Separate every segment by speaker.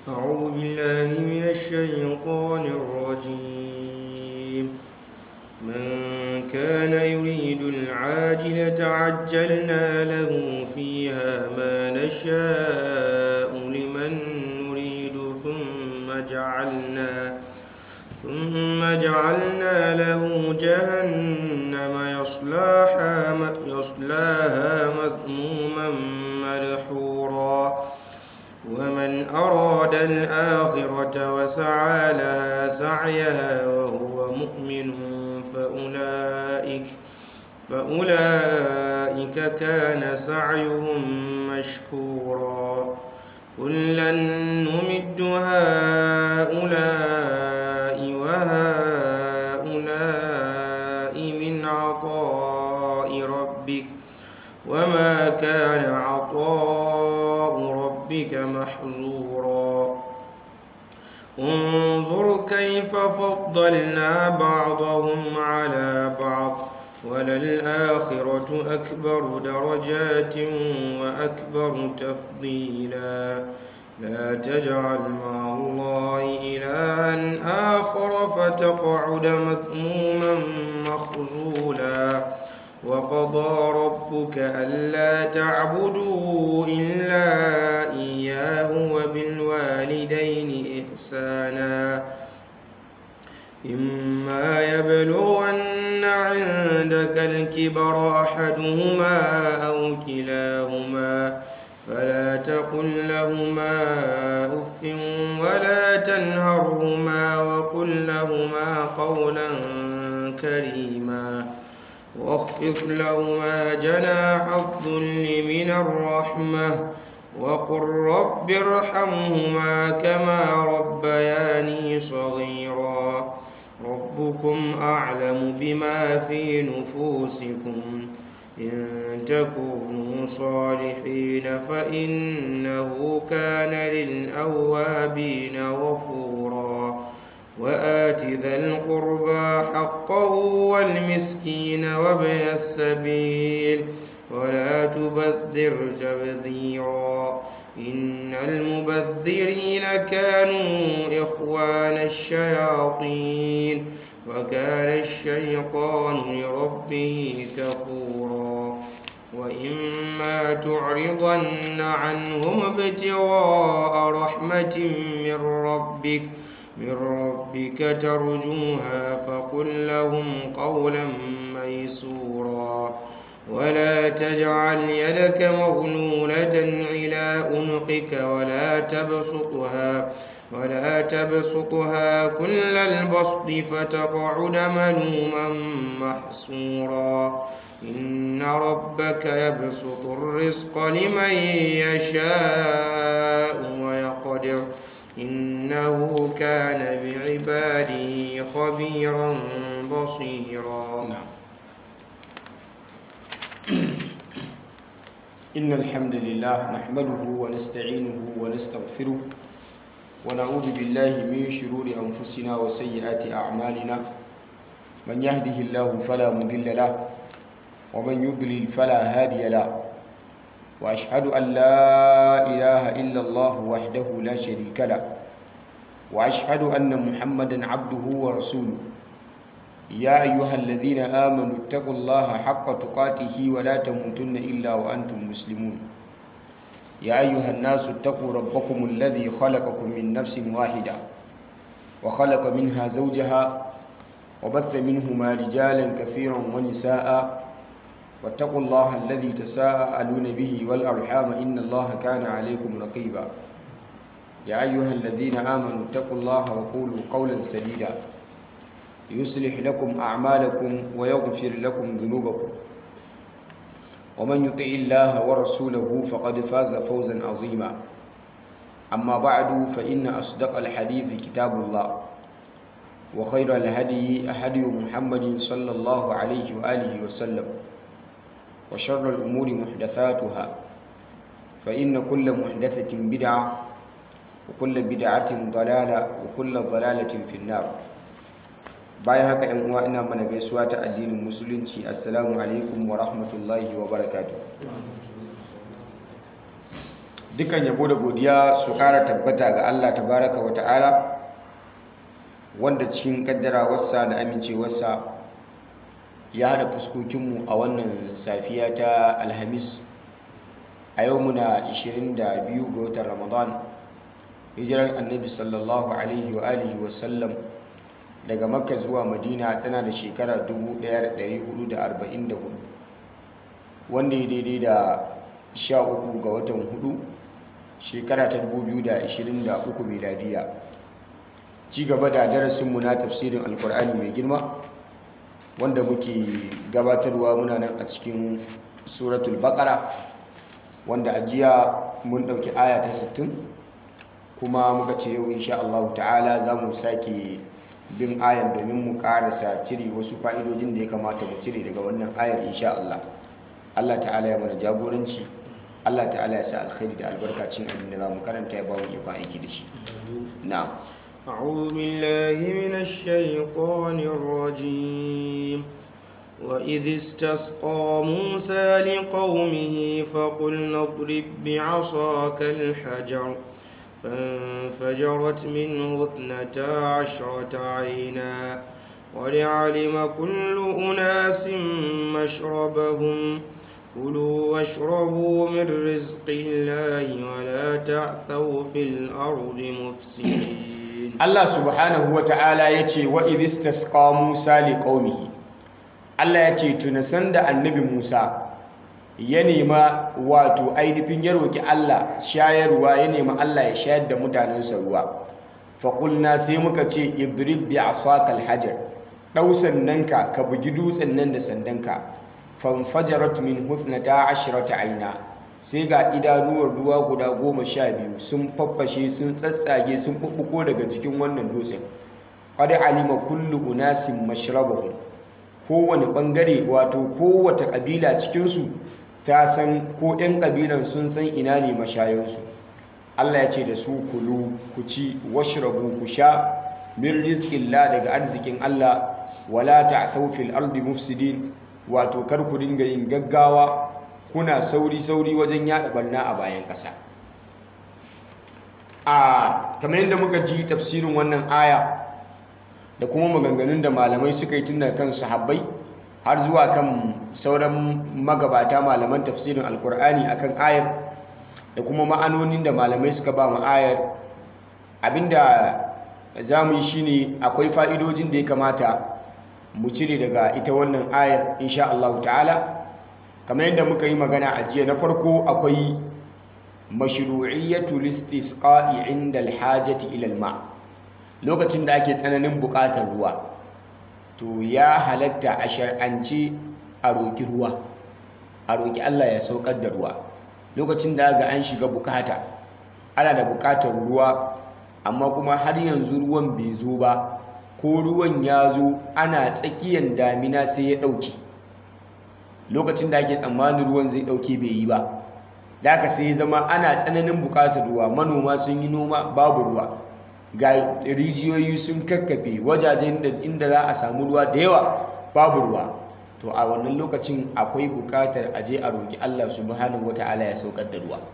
Speaker 1: أعوذ بالله من الشيطان الرجيم من كان يريد العاجلة عجلنا له فيها ما نشاء لمن نريد ثم جعلنا ثم جعلنا له جهنم يصلاها يصلاها مذموما مدحورا ومن أراد الآخرة وسعى لها سعيها وهو مؤمن فأولئك فأولئك كان سعيهم مشكورا كلا نمد هؤلاء وهؤلاء من عطاء ربك وما كان عطاء ربك محظورا انظر كيف فضلنا بعضهم على بعض وللآخرة أكبر درجات وأكبر تفضيلا لا تجعل مع الله إلها آخر فتقعد مذموما مخذولا وقضى ربك ألا تعبدوا إلا إياه وبالوالدين إحسانا إما يبلغن عندك الكبر أحدهما أو كلاهما فلا تقل لهما أف ولا تنهرهما وقل لهما قولا كريما واخفض لهما جناح الذل من الرحمة وقل رب ارحمهما كما ربياني صغيرا ربكم أعلم بما في نفوسكم إن تكونوا صالحين فإنه كان للأوابين غفورا وآت ذا القربى حقه والمسكين وابن السبيل ولا تبذر تبذيرا إن المبذرين كانوا إخوان الشياطين وكان الشيطان لربه كفورا وإما تعرضن عنهم ابتغاء رحمة من ربك من ربك ترجوها فقل لهم قولا ميسورا ولا تجعل يدك مغلولة إلى عنقك ولا تبسطها ولا تبسطها كل البسط فتقعد ملوما محسورا إن ربك يبسط الرزق لمن يشاء ويقدر إنه كان بعباده خبيرا بصيرا
Speaker 2: نعم إن الحمد لله نحمده ونستعينه ونستغفره ونعوذ بالله من شرور أنفسنا وسيئات أعمالنا من يهده الله فلا مضل له ومن يضلل فلا هادي له وأشهد أن لا إله إلا الله وحده لا شريك له وأشهد أن محمدا عبده ورسوله يا أيها الذين آمنوا اتقوا الله حق تقاته ولا تموتن إلا وأنتم مسلمون يا أيها الناس اتقوا ربكم الذي خلقكم من نفس واحدة وخلق منها زوجها وبث منهما رجالا كثيرا ونساء واتقوا الله الذي تساءلون به والأرحام إن الله كان عليكم رقيبا يا أيها الذين آمنوا اتقوا الله وقولوا قولا سديدا يصلح لكم أعمالكم ويغفر لكم ذنوبكم ومن يطع الله ورسوله فقد فاز فوزا عظيما أما بعد فإن أصدق الحديث كتاب الله وخير الهدي هدي محمد صلى الله عليه وآله وسلم وشر الأمور محدثاتها فإن كل محدثة بدعة وكل بدعة ضلالة وكل ضلالة في النار bayan haka yan uwa ina mana gaisuwa ta addinin musulunci assalamu alaikum wa rahmatullahi wa barakatuh dukan yabo da godiya su kara tabbata ga Allah tabaraka wa ta'ala wanda cikin kaddarawarsa da amincewarsa ya haɗa fuskokinmu a wannan safiya ta alhamis a yau muna 22 ga watan ramadan hijirar annabi sallallahu alaihi wa alihi wasallam daga makka zuwa madina tana da shekara 1444 wanda ya daidai da 13 ga watan hudu shekara ta 2023 miladiya ci gaba da darasinmu na tafsirin alkur'ani mai girma wanda muke gabatarwa muna nan a cikin suratul baqara wanda a jiya mun ɗauki aya ta 60 kuma muka ce yau insha Allah ta'ala za mu sake bin ayan domin mu karasa cire wasu fa'idojin da ya kamata mu cire daga wannan ayar insha Allah Allah ta'ala ya mana jagoranci Allah ta'ala ya sa alkhairi da albarkacin abin da za mu karanta ya ba mu ikon aiki da shi na'am
Speaker 1: أعوذ بالله من الشيطان الرجيم وإذ استسقى موسى لقومه فقلنا اضرب بعصاك الحجر فانفجرت منه اثنتا عشرة عينا ولعلم كل أناس مشربهم كلوا واشربوا من رزق الله ولا تعثوا في الأرض مفسدين
Speaker 2: Allah subhanahu wa ta'ala ya ce wa idistasqa Musa li qaumihi Allah ya ce tunasan da annabi Musa ya nema wato ainihin ya roki Allah shayarwa ya nema Allah ya shayar da mutanensa ruwa faƙulna sai muka ce idrib bi asakal hajar ɗau sandanka ka bugi dutsen nan da sandanka fanfajarat min husnata ashrata aina sai ga idanuwar ruwa guda goma sha biyu sun faffashe sun tsatsage sun ɓuɓɓuko daga cikin wannan dutsen qad alima kullu unasin mashrabahum kowane ɓangare wato kowace ƙabila cikinsu ta san ko 'yan ƙabilan sun san ina ne mashayansu Allah ya ce da su kulu ku ci washrabu ku sha min rizqillah daga arzikin Allah wala ta'thaw fil ardi mufsidin wato kar ku dinga yin gaggawa kuna sauri sauri wajen yada barna a bayan ƙasa a kamar yadda muka ji tafsirin wannan aya da kuma maganganun da malamai suka yi tun daga kan sahabbai har zuwa kan sauran magabata malaman tafsirin alkur'ani akan ayar da kuma ma'anonin da malamai suka ba mu ayar abinda za mu yi shine akwai fa'idojin da ya kamata mu cire daga ita wannan ayar insha Allah ta'ala kamar yadda muka yi magana a jiya na farko akwai mashru'iyyatu listisqa'i inda alhajati ila alma lokacin da ake tsananin buƙatar ruwa to ya halatta a shar'ance a roƙi ruwa a roƙi Allah ya saukar da ruwa lokacin da ga an shiga bukata ana da buƙatar ruwa amma kuma har yanzu ruwan bai zo ba ko ruwan ya zo ana tsakiyar damina sai ya ɗauke lokacin da ake tsammanin ruwan zai ɗauke bai yi ba da aka sai zama ana tsananin buƙatar ruwa manoma sun yi noma babu ruwa ga rijiyoyi sun kakkafe wajajen inda za a samu ruwa da yawa babu ruwa to a wannan lokacin akwai bukatar a je a roƙi Allah subhanahu wata'ala ya saukar da ruwa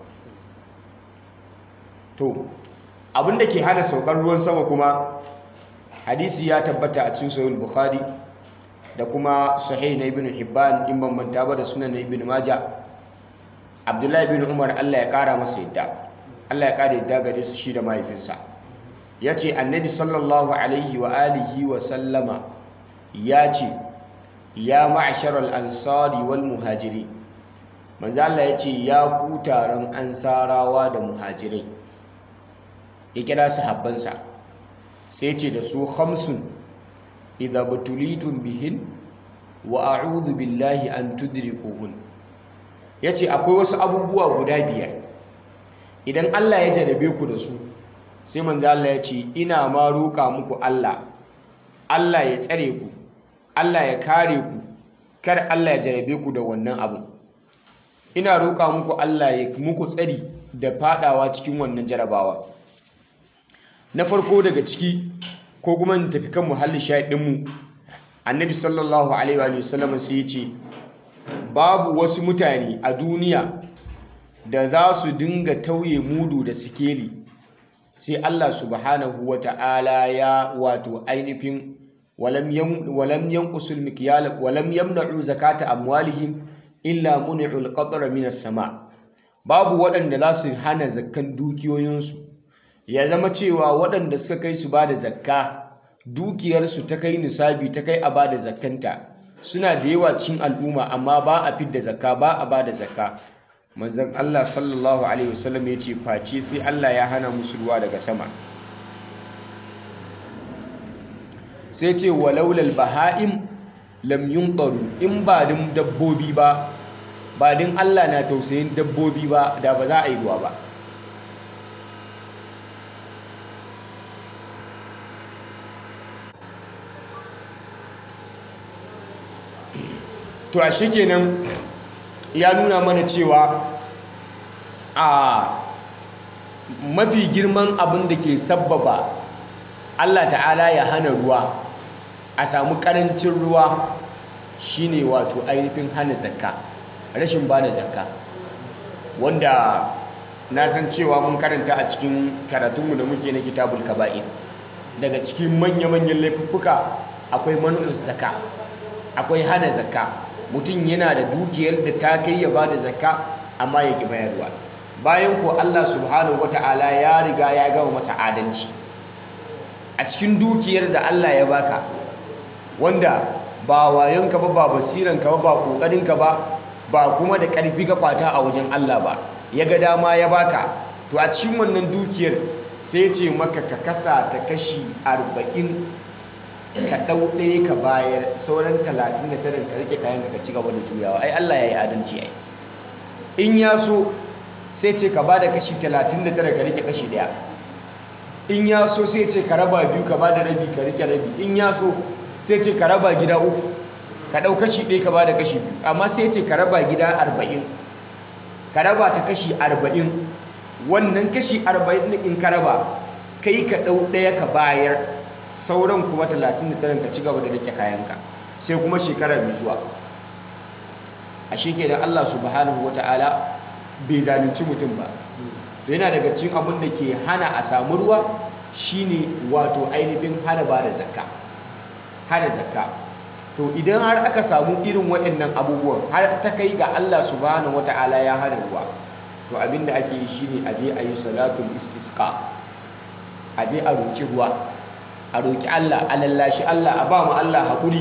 Speaker 2: to abinda ke hana saukar ruwan sama kuma hadisi ya tabbata a cikin sahih bukhari da kuma sahih na ibn hibban in ban manta ba da sunan na ibn maja abdullahi ibn umar Allah ya kara masa yadda Allah ya kara yadda gare su shi da mahaifinsa ya ce annabi sallallahu alaihi wa alihi wa sallama ya ce ya ma'asharar ansari wal muhajiri manzo Allah ya ce ya ku taron ansarawa da muhajirai ya kira sahabbansa sai ce da su khamsun idza butulitum bihin wa a'udhu billahi an tudrikuhun yace akwai wasu abubuwa guda biyar idan Allah ya jarabe ku da su sai manzo Allah ya ce ina ma roƙa muku Allah Allah ya tsare ku Allah ya kare ku kar Allah ya jarabe ku da wannan abu ina roƙa muku Allah ya muku tsari da fadawa cikin wannan jarabawa na farko daga ciki ko kuma in tafi kan muhalli shahidin mu annabi sallallahu alaihi wa sallam sai ya ce babu wasu mutane a duniya da za su dinga tauye mudu da sikeli sai Allah subhanahu wata'ala ya wato ainihin walam yanqusul mikyal walam yamna'u zakata amwalihim illa muni'ul qatra minas sama babu waɗanda za su hana zakkan dukiyoyinsu ya zama cewa waɗanda suka kai su ba da zakka dukiyarsu ta kai nisabi ta kai a ba da zakkanta suna da yawa cikin al'umma amma ba a fidda zakka ba a ba da zakka manzon Allah sallallahu alaihi wasallam ya ce face sai Allah ya hana musu ruwa daga sama sai ce walaulal baha'im lam yunqaru in ba din dabbobi ba ba din Allah na tausayin dabbobi ba da ba za a yi ruwa ba to a kenan ya nuna mana cewa a mafi girman abin da ke sabbaba Allah ta'ala ya hana ruwa a samu karancin ruwa shine wato ainihin hana zakka rashin ba da zakka wanda na san cewa mun karanta a cikin karatunmu da muke na kitabul kaba'in daga cikin manya-manyan laifuffuka akwai manu'in zakka akwai hana zakka mutum yana da dukiyar da ta kai ya ba da zakka amma ya ƙi bayarwa bayan ko Allah subhanahu wata'ala ya riga ya gama masa adalci a cikin dukiyar da Allah ya baka wanda ba wayonka ba ba basiranka ba ba kokarinka ba ba kuma da ƙarfi ka kwata a wajen Allah ba ya ga dama ya baka to a cikin wannan dukiyar sai ce maka ka kasa ta kashi arba'in ka ɗau ɗaya ka bayar sauran talatin da tarin ka rike kayan ka ci gaba da juyawa ai Allah ya yi adalci ai in ya so sai ce ka bada kashi talatin da tara ka rike kashi ɗaya in ya so sai ce ka raba biyu ka bada rabi ka rike rabi in ya so sai ce ka raba gida uku ka ɗau kashi ɗaya ka bada kashi biyu amma sai ce ka raba gida arba'in ka raba ta kashi arba'in wannan kashi arba'in in ka raba kai ka ɗau ɗaya ka bayar sauran kuma 39 ka ci gaba da rike kayanka sai kuma shekara mai zuwa a da Allah subhanahu wata'ala bai zalunci mutum ba to yana daga cikin abin da ke hana a samu ruwa shine wato ainihin hana ba da zakka hana zakka to idan har aka samu irin waɗannan abubuwan har ta kai ga Allah subhanahu wata'ala ya hana ruwa to abin da ake yi shine a je a yi salatul istisqa a je a roki ruwa a roƙi Allah a lallashi Allah a ba mu Allah haƙuri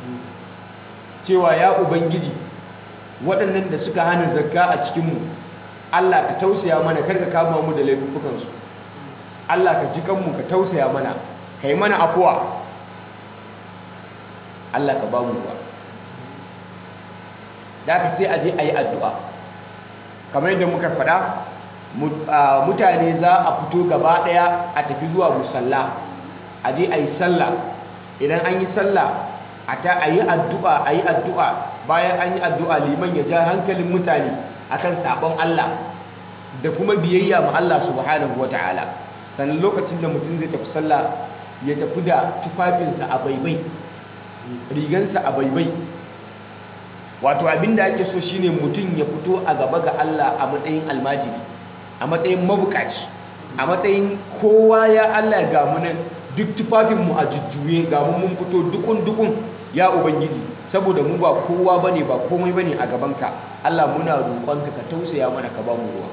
Speaker 2: cewa ya ubangiji waɗannan da suka hana zakka a cikinmu Allah ka tausaya mana kar ka kama mu da laifukansu Allah ka ji kanmu ka tausaya mana ka yi mana afuwa Allah ka ba mu ruwa da ka sai a je a yi addu'a kamar yadda muka faɗa mutane za a fito gaba ɗaya a tafi zuwa musalla a je a yi sallah idan an yi sallah a ta a yi addu'a a yi addu'a bayan an yi addu'a liman ya ja hankalin mutane akan sabon Allah da kuma biyayya ma Allah subhanahu wa ta'ala sannan lokacin da mutum zai tafi sallah ya tafi da tufafinsa a baibai rigansa a baibai wato abinda ake so shine mutum ya fito a gaba ga Allah a matsayin almajiri a matsayin mabukaci a matsayin kowa ya Allah ga mu nan duk tufafinmu a jujjuye ga mu mun fito dukun dukun ya ubangiji saboda mu ba kowa bane ba komai bane a gabanka Allah muna roƙonka ka tausaya mana ka ba mu ruwa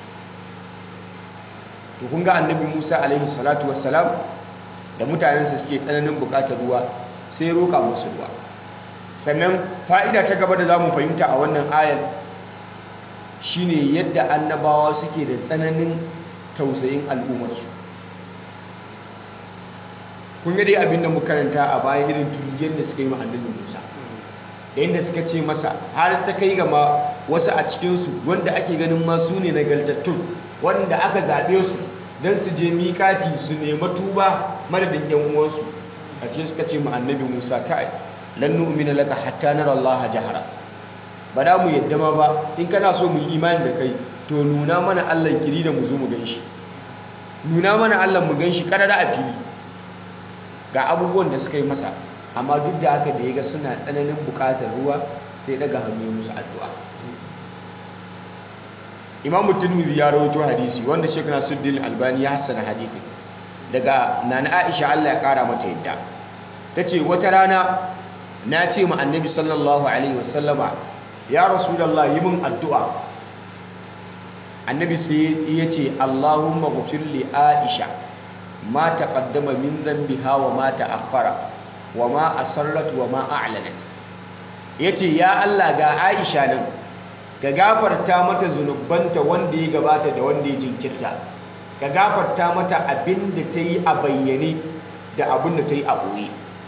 Speaker 2: to kun ga annabi Musa alaihi salatu wassalam da mutanensa suke tsananin buƙatar ruwa sai roƙa musu ruwa sannan fa'ida ta gaba da zamu fahimta a wannan ayar shine yadda annabawa suke da tsananin tausayin al'ummarsu kun ga dai abin da muka karanta a baya irin turjiyar da suka yi ma annabi Musa da yadda suka ce masa har ta kai ga ma wasu a cikinsu wanda ake ganin ma su ne nagartattun wanda aka zaɓe su don su je miƙati su nema tuba madadin yan uwansu a cikin suka ce ma annabi Musa kai lan nu'mina laka hatta nara Allah jahara ba da mu yadda ma ba in kana so mu yi imani da kai to nuna mana Allah kiri da mu zo mu ganshi nuna mana Allah mu ganshi karara a fili ga abubuwan da suka yi masa amma duk da haka da ya ga suna tsananin bukatar ruwa sai daga hannu musu addu'a imamu tirmidhi ya rawaito hadisi wanda Sheikh Nasiruddin Albani ya hassana hadisi daga nana Aisha Allah ya kara mata yadda tace wata rana na ce ma annabi sallallahu alaihi wasallama ya rasulullah yi min addu'a annabi sai ya ce Allahumma ghfir li Aisha ma taqaddama min dhanbiha wa ma ta'akhkhara wa ma asarrat wa ma a'lanat yace ya Allah ga Aisha nan ka gafarta mata zunubanta wanda ya gabata da wanda ya jinkirta ka gafarta mata abin da ta yi a bayyane da abin da ta yi a ɓoye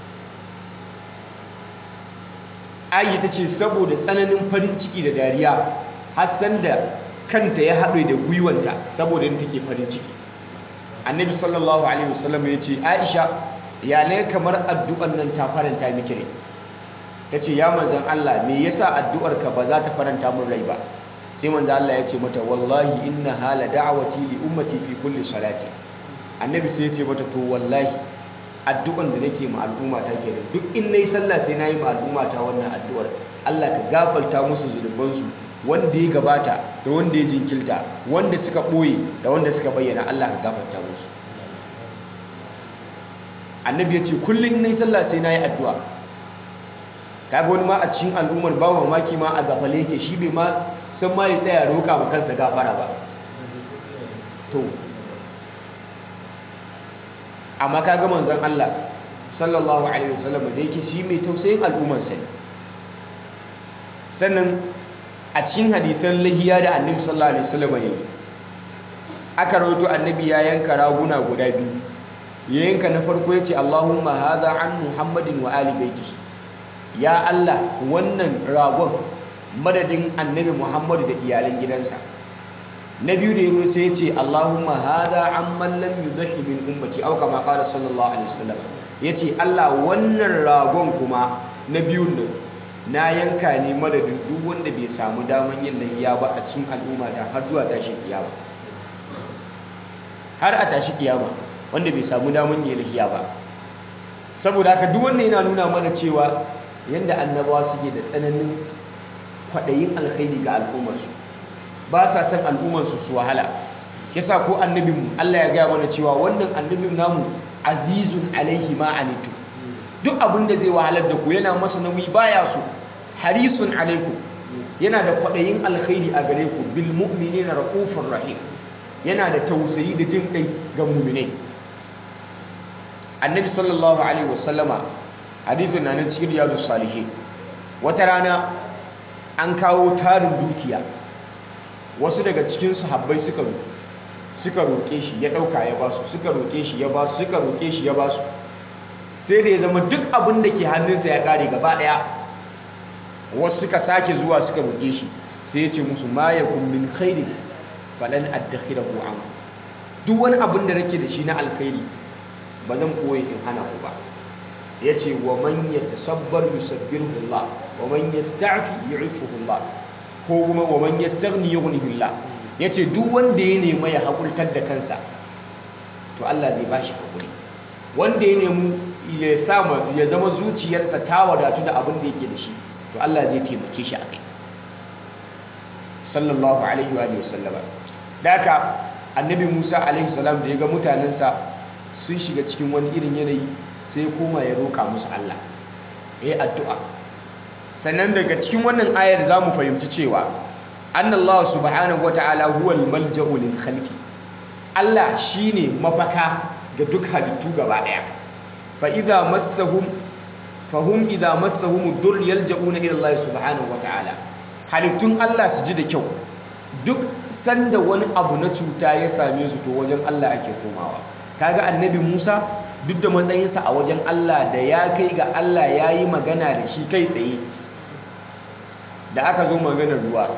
Speaker 2: ayi ta ce saboda tsananin farin ciki da dariya hassan da kanta ya haɗe da gwiwanta saboda yin take farin ciki annabi sallallahu alaihi wasallam ya ce aisha ya ne kamar addu'an nan ta faranta miki rai ta ce ya manzan Allah me yasa addu'arka ba za ta faranta min rai ba sai manzan Allah ya ce mata wallahi inna hala da'awati li ummati fi kulli salati annabi sai ya ce mata to wallahi addu'an da nake ma al'umma ta kenan duk in nayi sallah sai nayi ma al'umma ta wannan addu'ar Allah ka gafarta musu zunubansu wanda ya gabata da wanda ya jinkilta wanda suka boye da wanda suka bayyana Allah ka gafarta musu annabi ya ce kullum in nayi sallah sai nayi addu'a kaga wani ma a cikin al'ummar ba mamaki ma a gafale yake shi bai ma san ma ya tsaya roƙa ma kansa gafara ba to amma kaga manzon Allah sallallahu alaihi wasallam da yake shi mai tausayin al'ummar sa sannan a cikin hadisan lahiya da annabi sallallahu alaihi wasallam yayi aka rawaito annabi ya yanka raguna guda biyu ya yanka na farko yace Allahumma hadha an Muhammadin wa ali baitihi ya Allah wannan ragon madadin annabi Muhammadu da iyalan gidansa na biyu da yaro sai ya ce Allahumma hada amman lam yudhi min ummati aw kama qala sallallahu alaihi wasallam yace Allah wannan ragon kuma na biyun nan na yanka ne madadin duk wanda bai samu daman yin lahiya ba a cikin al'umma ta har zuwa tashin kiyama har a tashi kiyama wanda bai samu daman yin lahiya ba saboda haka duk wannan yana nuna mana cewa yadda annabawa suke da tsananin kwaɗayin alkhairi ga al'ummarsu ba sa son al'ummarsu su wahala yasa ko annabinmu Allah ya gaya mana cewa wannan annabin namu azizun alaihi ma anitu duk abin da zai wahalar da ku yana masa nauyi baya so harisun alaikum yana da kwaɗayin alkhairi a gare ku bil mu'minina raufur rahim yana da tausayi da jin kai ga mu'minai annabi sallallahu alaihi wasallama hadithin na nan cikin riyadu salihin wata rana an kawo tarin dukiya wasu daga cikin sahabbai suka suka roƙe shi ya ɗauka ya basu suka roƙe shi ya basu suka roƙe shi ya basu sai da ya zama duk abin da ke hannunsa ya ƙare gaba ɗaya wasu suka sake zuwa suka roƙe shi sai ya ce musu ma yakun min khairi falan addakhirahu an duk wani abin da nake da shi na alkhairi ba zan koyi in hana ku ba ya ce wa man ya tasabbar yusabbirhu Allah wa man yasta'fi yu'iffuhu Allah ko kuma wa man yastaghni yughnihi Allah ya ce duk wanda ya nema ya haƙurtar da kansa to Allah zai bashi haƙuri wanda ya nemi ya sama ya zama zuciyarsa ta wadatu da abin da yake da shi to Allah zai taimake shi akai sallallahu alaihi wa sallama da haka annabi Musa alaihi salam da ya ga mutanensa sun shiga cikin wani irin yanayi sai koma ya roƙa musu Allah ya yi addu'a sannan daga cikin wannan ayar za mu fahimci cewa annallahu subhanahu wa ta'ala huwal malja'u lil khalqi Allah shine mafaka ga duk halittu gaba daya fa idza massahum fahum idza massahum ad-dur yalja'una ila Allah subhanahu wa ta'ala halittun Allah su ji da kyau duk sanda wani abu na cuta ya same su to wajen Allah ake komawa kaga annabi Musa duk da matsayinsa a wajen Allah da ya kai ga Allah ya yi magana da shi kai tsaye da aka zo maganar ruwa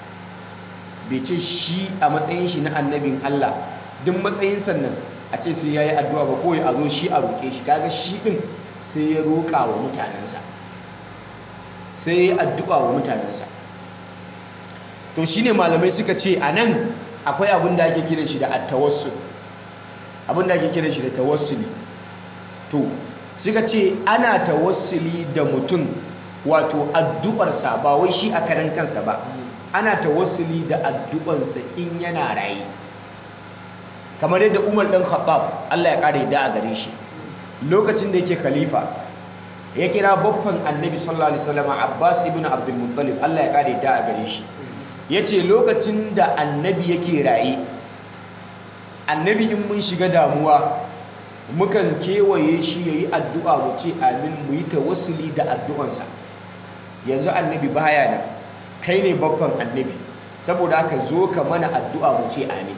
Speaker 2: bai ce shi a matsayin shi na annabin Allah duk matsayin sannan a ce sai ya yi addu'a ba kawai a zo shi a roƙe shi kaga shi ɗin sai ya roƙa wa mutanensa sai ya yi addu'a wa mutanensa to shi ne malamai suka ce a nan akwai abin da ake kiran shi da attawassul abin da ake kiran shi da tawassuli to suka ce ana tawassuli da mutum wato addu'arsa ba wai shi a karan kansa ba ana tawassuli da addu'ansa in yana raye kamar yadda Umar dan Khattab Allah ya kare da a gare shi lokacin da yake khalifa ya kira baffan Annabi sallallahu alaihi wasallam Abbas ibn Abdul Muttalib Allah ya kare da a gare shi yace lokacin da Annabi yake raye Annabi in mun shiga damuwa mukan kewaye shi yayi addu'a mu ce amin mu yi tawassuli da addu'ansa yanzu Annabi baya nan kai ne baffan Annabi saboda haka zo ka mana addu'a mu ce amin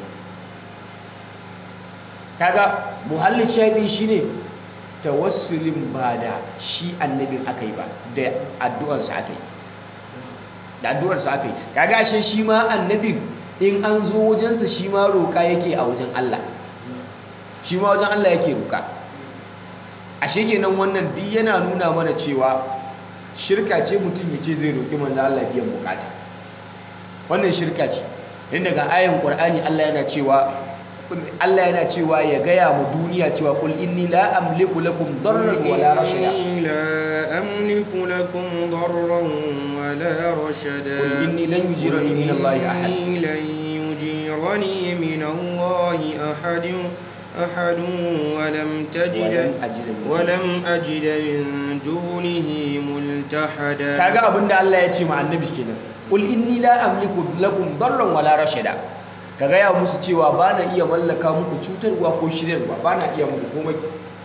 Speaker 2: kaga muhallin shahidin shine tawassulin ba da shi annabin aka yi ba da addu'arsa aka yi da addu'arsa aka yi kaga ashe shi ma annabin in an zo wajensa shi ma roƙa yake a wajen Allah shi ma wajen Allah yake roƙa ashe kenan wannan duk yana nuna mana cewa shirka ce mutum ya ce zai roƙi manzo Allah biyan bukata wannan shirka ce inda ga ayin Qur'ani Allah yana cewa Allah yana cewa ya gaya mu duniya cewa kul inni la amliku lakum darran wala rashada
Speaker 1: لا أملك لكم ضرا ولا رشدا
Speaker 2: قل إني لن يجيرني من الله أحد.
Speaker 1: إني لن يجيرني من الله أحد أحد ولم تجد
Speaker 2: ولم أجد من
Speaker 1: ولم أجد من دونه ملتحدا
Speaker 2: kaga abinda Allah ya ce ma annabi kenan kul inni la amliku lakum darran wala rashada ka gaya musu cewa ba na iya mallaka muku cutarwa ko shiryarwa ba na iya muku komai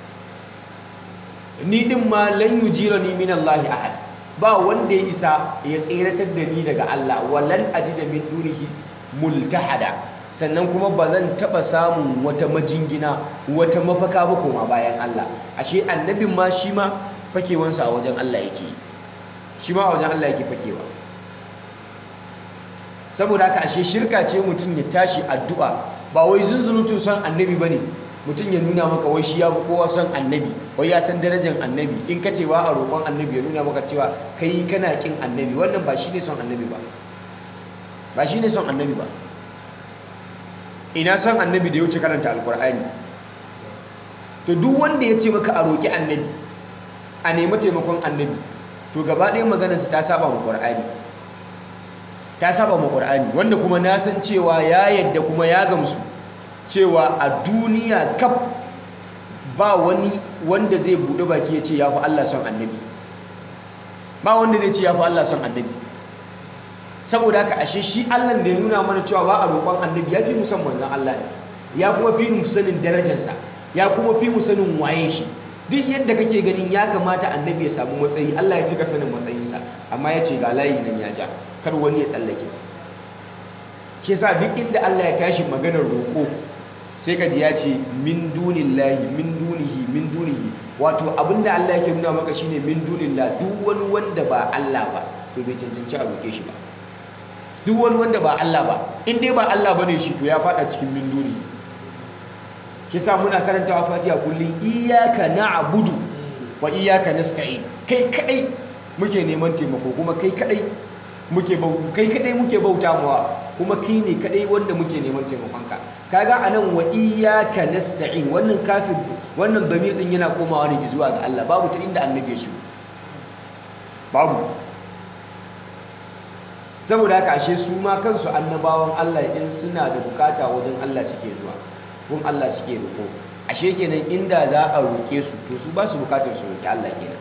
Speaker 2: ni din ma lan yujirani min Allah ahad ba wanda ya isa ya tseratar da ni daga Allah walan ajida min dunihi multahada sannan kuma ba zan taba samun wata majingina wata mafaka ba koma bayan Allah ashe annabin ma shi ma fakewansa a wajen Allah yake shi ma a wajen Allah yake fakewa saboda haka ashe shirka ce mutum ya tashi addu'a ba wai zunzurutun son annabi bane mutum ya nuna maka wai shi ya fi kowa son annabi wai ya san darajar annabi in ka ce ba a roƙon annabi ya nuna maka cewa kai kana kin annabi wannan ba shine son annabi ba ba shine son annabi ba ina son annabi da ya wuce karanta alkur'ani to duk wanda ya ce maka a roƙi annabi a nemi taimakon annabi to gaba ɗaya maganarsa ta saba wa ƙur'ani ta saba ma ƙur'ani wanda kuma na san cewa ya yadda kuma ya gamsu cewa a duniya kaf ba wani wanda zai buɗe baki ya ce ya fi Allah son annabi ba wanda zai ce ya fi Allah son annabi saboda haka ashe shi Allah da ya nuna mana cewa ba a roƙon annabi ya fi mu san manzon Allah ne ya kuma fi mu sanin darajarsa ya kuma fi mu sanin waye shi duk yadda kake ganin ya kamata annabi ya samu matsayi Allah ya fi ka sanin matsayinsa amma ya ce ga layi nan ya ja kar wani ya tsallake shi yasa duk inda Allah ya tashi maganar roƙo sai ka ji ya ce min dunillahi min dunihi min dunihi wato abinda Allah yake nuna maka shine min dunillah duk wani wanda ba Allah ba to bai cancanci a roƙe shi ba duk wani wanda ba Allah ba in dai ba Allah bane shi to ya fada cikin min duni kisa muna karantawa Fatiha kullum iyyaka na'budu wa iyyaka nasta'in kai kadai muke neman taimako kuma kai kadai muke kai kadai muke bauta mawa kuma kai ne kadai wanda muke neman taimakonka kaga anan wa iyyaka nasta'in wannan kafin wannan damir din yana komawa ne zuwa ga Allah babu ta inda annabi ya shigo babu saboda haka ashe su ma kansu annabawan Allah in suna da bukata wajen Allah suke zuwa gun Allah suke roƙo ashe kenan inda za a roƙe su to su ba su bukatar su roƙi Allah kenan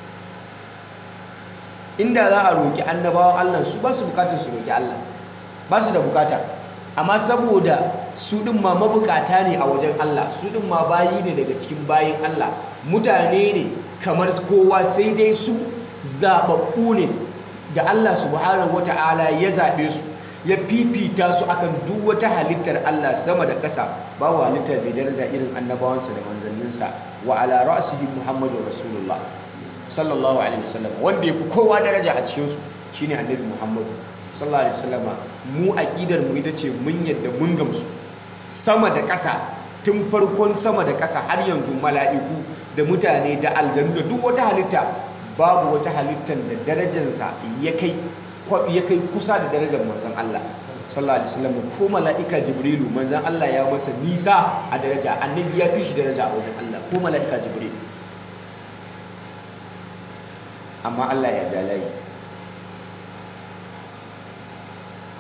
Speaker 2: inda za a roƙi annabawan Allah su ba su bukatar su roƙi Allah ba su da bukata amma saboda su ɗin ma mabukata ne a wajen Allah su ɗin ma bayi ne daga cikin bayin Allah mutane ne kamar kowa sai dai su zaɓaɓɓu ne da Allah subhanahu wata'ala ya zaɓe su ya fifita su akan duk wata halittar Allah sama da ƙasa babu halittar mai daraja irin annabawansa da manzanninsa wa ala ra'sihi Muhammadu Rasulullah sallallahu alaihi wasallam wanda yafi kowa daraja a cikin su shine annabi Muhammadu sallallahu alaihi wasallama mu aqidar mu ita ce mun yadda mun gamsu sama da ƙasa tun farkon sama da ƙasa har yanzu mala'iku da mutane da aljanu da duk wata halitta babu wata halittar da darajarsa ya kai ya kai kusa da darajar manzon Allah sallallahu alaihi wasallam ko mala'ika jibrilu manzon Allah ya masa nisa a daraja annabi ya fi shi daraja a wajen Allah ko mala'ika jibrilu amma Allah ya dalayi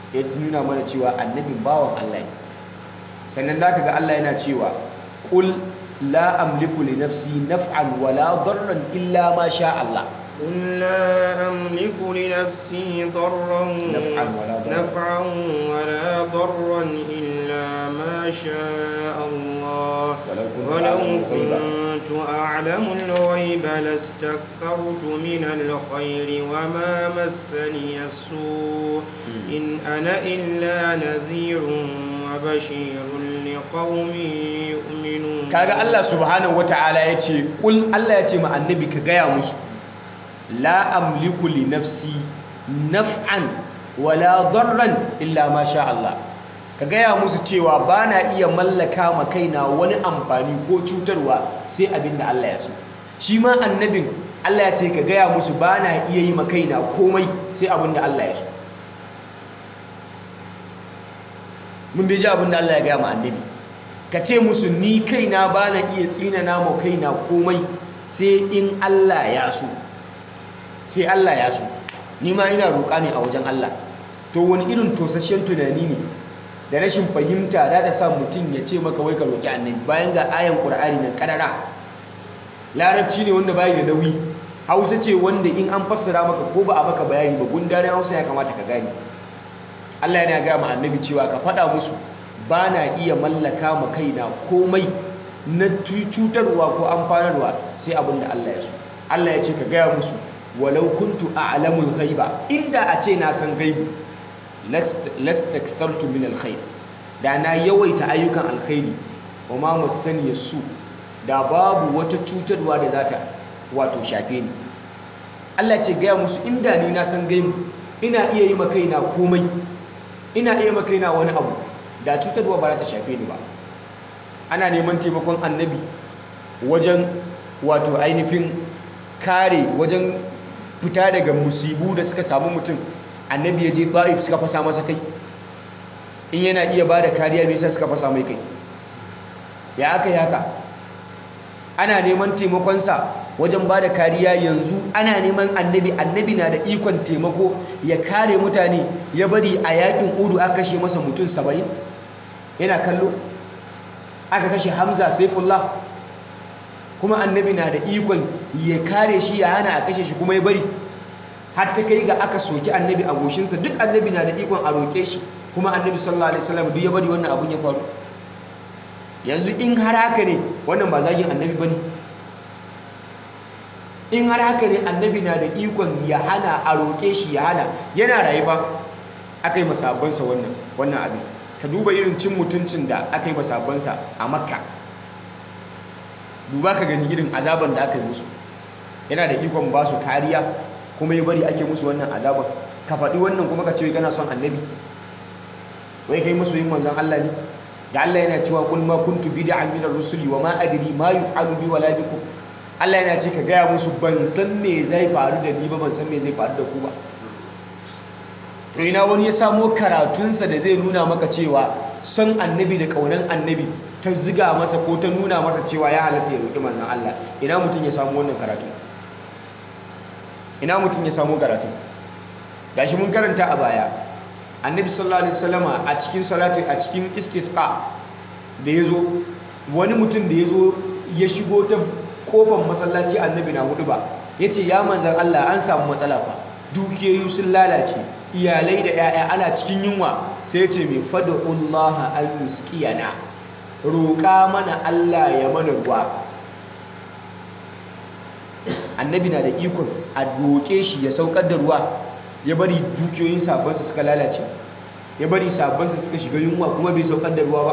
Speaker 2: ya nuna mana cewa annabin bawan Allah ne sannan zaka ga Allah yana cewa qul la amliku li nafsi naf'an wala darran illa ma sha Allah
Speaker 1: قل لا أملك لنفسي ضرا
Speaker 2: نفعا ولا ضرا.
Speaker 1: نفعا ولا ضرا إلا ما شاء الله
Speaker 2: ولو كنت
Speaker 1: ولو
Speaker 2: أعلم الغيب
Speaker 1: كنت أعلم الغيب لاستكثرت من الخير وما مسني السوء إن أنا إلا نذير وبشير لقوم يؤمنون
Speaker 2: kaga Allah subhanahu wataala ya ce kul Allah ya ce ma annabi ka gaya musu la amliku li nafsi naf'an wala darran illa ma sha Allah ka gaya musu cewa ba na iya mallaka ma kaina wani amfani ko cutarwa sai abin da Allah ya so shi ma annabin Allah ya ce ka gaya musu ba na iya yi ma kaina komai sai abin da Allah ya so mun bai ji abin da Allah ya gaya ma annabi ka ce musu ni kaina ba na iya tsinana ma kaina komai sai in Allah ya so sai Allah ya so ni ma ina roƙa ne a wajen Allah to wani irin tosashen tunani ne da rashin fahimta da ta sa mutum ya ce maka wai ka roƙi annabi bayan ga ayan ƙur'ani na ƙarara larabci ne wanda bayi da nauyi hausa ce wanda in an fassara maka ko ba a maka bayani ba gundarin hausa ya kamata ka gane Allah yana gaya ma annabi cewa ka faɗa musu ba na iya mallaka ma kaina komai na cutarwa ko amfanarwa sai abin da Allah ya so Allah ya ce ka gaya musu walau kuntu a'lamul ghaiba inda a ce na san gaibu lastakthartu min alkhair da na yawaita ayyukan alkhairi wa ma masani su da babu wata cutarwa da zata wato shafe ni Allah ce gaya musu inda ni na san gaibu ina iya yi ma kaina komai ina iya ma kaina wani abu da cutarwa ba za ta shafe ni ba ana neman taimakon annabi wajen wato ainihin kare wajen fita daga musibu da suka samu mutum annabi ya je ta'if suka fasa masa kai in yana iya ba da kariya me yasa suka fasa mai kai ya aka yi haka ana neman taimakonsa wajen ba da kariya yanzu ana neman annabi annabi na da ikon taimako ya kare mutane ya bari a yakin udu aka kashe masa mutum saba'in yana kallo aka kashe hamza saifullah kuma annabi na da ikon ya kare shi ya hana a kashe shi kuma ya bari har ta kai ga aka soki annabi a goshinsa duk annabi na da ikon a roƙe shi kuma annabi sallallahu alaihi wasallam duk ya bari wannan abun ya faru yanzu in har haka ne wannan ba zagin annabi bane in har haka ne annabi na da ikon ya hana a roƙe shi ya hana yana rayu ba aka yi masabansa wannan wannan abin ka duba irin cin mutuncin da aka yi masabansa a makka duba ka gani irin azaban da aka yi musu yana da ikon ba su kariya kuma ya bari ake musu wannan azaban ka faɗi wannan kuma ka ce kana son annabi wai kai musu yin manzon Allah ne da Allah yana cewa kul ma kuntu bid'an min ar-rusuli wa ma adri ma yuf'alu bi wala bikum Allah yana ce ka gaya musu ban san me zai faru da ni ba ban san me zai faru da ku ba to ina wani ya samo karatunsa da zai nuna maka cewa son annabi da kaunan annabi ta ziga masa ko ta nuna masa cewa ya halatta ya roƙi manzon Allah ina mutum ya samu wannan karatu ina mutum ya samu karatu gashi mun karanta a baya annabi sallallahu alaihi wasallama a cikin salatu a cikin istisqa da yazo wani mutum da yazo ya shigo ta kofar masallaci annabi na hudu ba yace ya manzon Allah an samu matsala fa dukiyoyi sun lalace iyalai da 'ya'ya ana cikin yunwa sai yace mai fad'ullaha an yusqiyana roƙa mana Allah ya mana ruwa annabi na da ikon a roƙe shi ya saukar da ruwa ya bari dukiyoyin sabansa suka lalace ya bari sabansa suka shiga yunwa kuma bai saukar da ruwa ba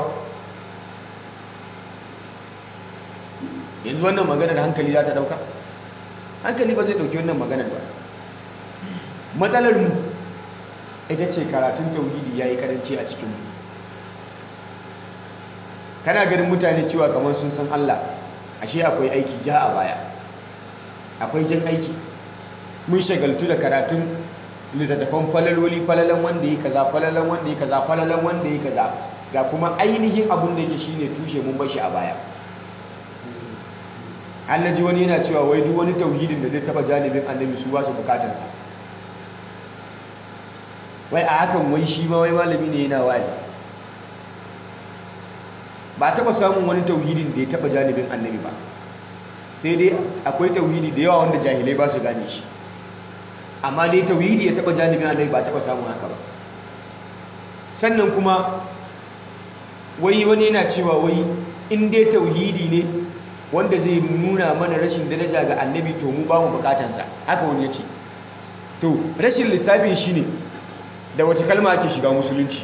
Speaker 2: yanzu wannan maganar hankali za ta dauka hankali ba zai dauki wannan maganar ba matsalar mu ita ce karatun tauhidi ya yi karanci a cikinmu kana ganin mutane cewa kamar sun san Allah ashe akwai aiki ja a baya akwai jan aiki mun shagaltu da karatun littattafan falaloli falalan wanda ya kaza falalan wanda ya kaza falalan wanda ya kaza ga kuma ainihin abin da yake shine tushe mun bashi a baya Allah ji wani yana cewa wai duk wani tauhidin da zai taba janibin annabi su ba su bukatansa wai a hakan wai shi ma wai malami ne yana wa'azi ba taɓa samun wani tauhidin da ya taɓa janibin annabi ba sai dai akwai tauhidi da yawa wanda jahilai ba su gane shi amma dai tauhidi ya taɓa janibin annabi ba taɓa samun haka ba sannan kuma wai wani yana cewa wai in dai tauhidi ne wanda zai nuna mana rashin daraja ga annabi to mu ba mu bukatansa haka wani ya ce to rashin lissafin shi ne da wace kalma ake shiga musulunci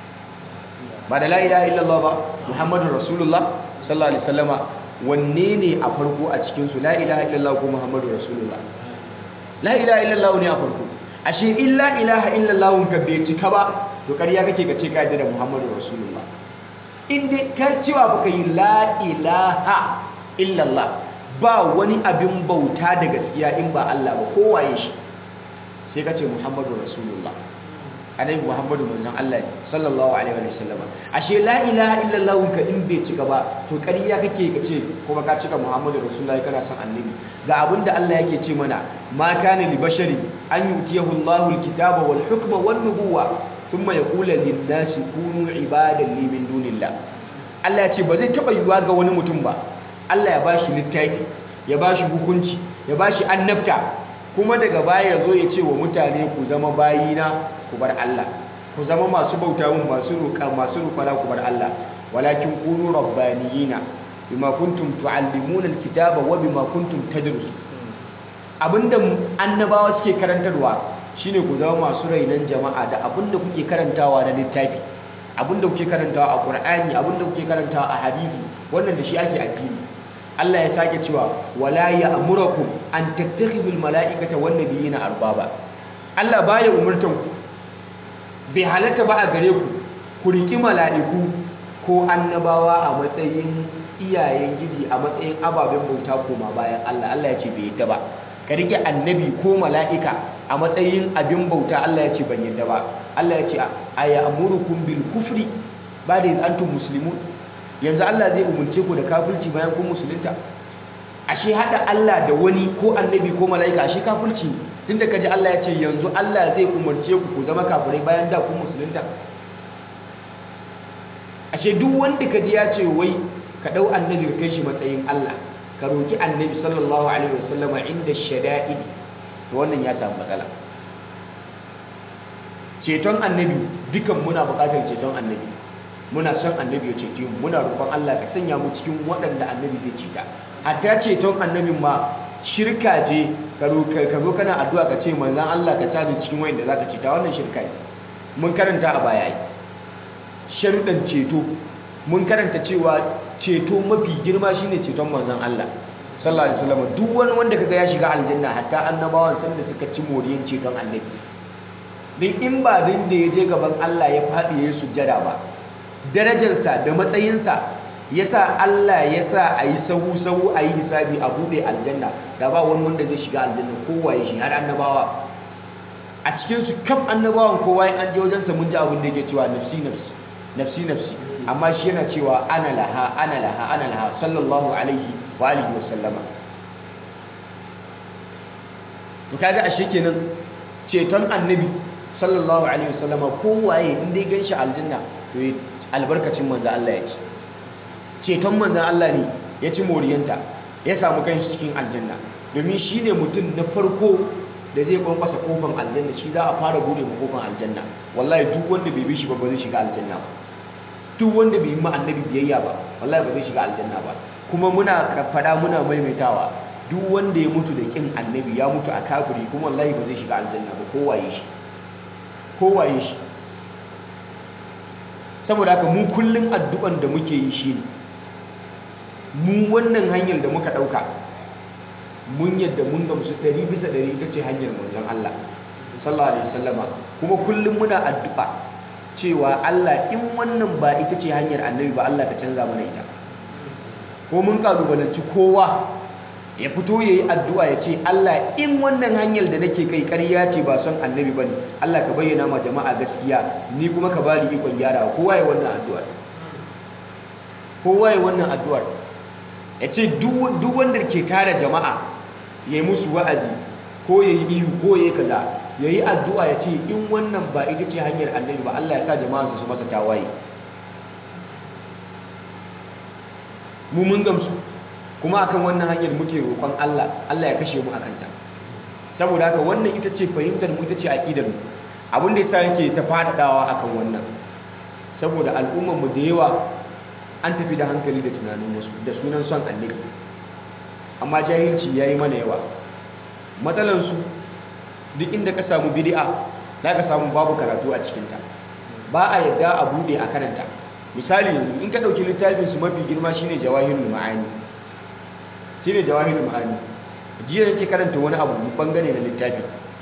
Speaker 2: ba da la ilaha illallah ba muhammadun rasulullah sallallahu alaihi wasallama wanne ne a farko a cikinsu la ilaha illallah ko muhammadun rasulullah la ilaha illallah ne a farko ashe in la ilaha illallah ka bai cika ba to ƙarya kake ka ce ka yarda da muhammadun rasulullah in dai ka cewa baka yi la ilaha illallah ba wani abin bauta da gaskiya in ba Allah ba kowaye shi sai ka ce muhammadu rasulullah annabi muhammadu manzon Allah ne sallallahu alaihi wa sallama ashe la ilaha illallah ka in bai cika ba to ƙarya kake ka ce kuma ka cika muhammadu rasulullah kana son annabi ga abinda Allah yake ce mana ma kana li bashari an yutiyahu Allahu alkitaba wal hukma wan nubuwa thumma yaqulu lin nasi kunu ibadan li min dunillah Allah ya ce ba zai taba yiwa ga wani mutum ba Allah ya bashi littafi ya bashi hukunci ya bashi annabta kuma daga baya ya zo ya ce wa mutane ku zama bayina ku bar Allah ku zama masu bauta mun masu roƙa masu roƙara ku bar Allah walakin kunu rabbaniyina bima kuntum tuallimuna alkitaba wa bima kuntum tadrusun abinda annabawa suke karantarwa shine ku zama masu rainan jama'a da abinda kuke karantawa na littafi abinda kuke karantawa a Qur'ani abinda kuke karantawa a hadisi wannan da shi ake addini Allah ya sake cewa wala ya'murukum an tattakhidul mala'ikata wan nabiyina arbaba Allah baya umurtan ku bai halatta ba a gare ku ku riki mala'iku ko annabawa a matsayin iyayen gidi a matsayin ababen bauta koma bayan Allah Allah ya ce bai yadda ba ka rike annabi ko mala'ika a matsayin abin bauta Allah ya ce ban yadda ba Allah ya ce aya amurukum bil kufri ba da antum muslimun yanzu Allah zai umurce ku da kafirci bayan kun musulunta ashe hada Allah da wani ko annabi ko mala'ika ashe kafirci tunda kaji Allah ya ce yanzu Allah zai umurce ku ku zama kafirai bayan da kun musulunta ashe duk wanda kaji ya ce wai ka dau annabi ka kai shi matsayin Allah ka roki annabi sallallahu alaihi wasallama inda shada'id to wannan ya samu matsala ceton annabi dukan muna buƙatar ceton annabi muna son annabi ya cece mu muna roƙon Allah ka sanya mu cikin waɗanda annabi zai ceta hatta ceton annabin ma shirka je ka zo kana addu'a ka ce manzon Allah ka sa cikin wayanda zaka ceta wannan shirka ne mun karanta a baya ai sharuɗan ceto mun karanta cewa ceto mafi girma shine ceton manzon Allah sallallahu alaihi wasallam duk wani wanda kaga ya shiga aljanna hatta annabawan sanda suka ci moriyan ceton annabi din in ba din da ya je gaban Allah ya faɗi ya sujjada ba darajarsa da matsayinsa ya sa Allah ya sa a yi sahu-sahu a yi hisabi a buɗe aljanna da ba wani wanda zai shiga aljanna kowa ya shi har annabawa a cikinsu kaf annabawan kowa ya an je wajensa mun ji abin da yake cewa nafsi nafsi nafsi nafsi amma shi yana cewa ana laha ana laha ana laha sallallahu alaihi wa alihi wa sallama to kaga ashe kenan ceton annabi sallallahu alaihi wa sallama kowaye in dai ganshi aljanna to albarkacin manzo Allah ya ci ceton manzo Allah ne ya ci moriyanta ya samu kanshi cikin aljanna domin shine mutum na farko da zai kwankwasa kofan aljanna shi za a fara bude ma kofan aljanna wallahi duk wanda bai bi shi ba ba zai shiga aljanna ba duk wanda bai yi ma annabi biyayya ba wallahi ba zai shiga aljanna ba kuma muna fada muna maimaitawa duk wanda ya mutu da kin annabi ya mutu a kafiri kuma wallahi ba zai shiga aljanna ba kowaye shi kowaye shi saboda haka mu kullum addu'an da muke yi shi mu wannan hanyar da muka ɗauka mun yadda mun gamsu ɗari bisa ɗari ita ce hanyar manzon Allah sallallahu alaihi wasallama kuma kullum muna addu'a cewa Allah in wannan ba ita ce hanyar annabi ba Allah ka canza mana ita ko mun kalubalanci kowa ya fito ya yi addu'a ya ce Allah in wannan hanyar da nake kai ƙarya ce ba son annabi ba ne Allah ka bayyana ma jama'a gaskiya ni kuma ka bani ikon gyara kowa ya wannan addu'ar kowa ya wannan addu'ar ya ce duk wanda ke tara jama'a ya yi musu wa'azi ko ya yi ihu ko ya yi kaza ya yi addu'a ya ce in wannan ba ita ce hanyar annabi ba Allah ya sa jama'ansa su masa tawaye mu mun gamsu kuma akan wannan hanyar muke roƙon Allah Allah ya kashe mu akan ta saboda haka wannan ita ce fahimtar mu ita ce aqidar mu abin da yasa yake ta fadadawa akan wannan saboda al'ummar mu da yawa an tafi da hankali da tunanin wasu da sunan son annabi amma jahilci yayi mana yawa matsalan su duk inda ka samu bid'a za ka samu babu karatu a cikin ta ba a yadda a bude a karanta misali yanzu in ka dauki littafin su mafi girma shine jawahirul ma'ani shine jawahirul ma'ani jiya yake karanta wani abu bangare na littafin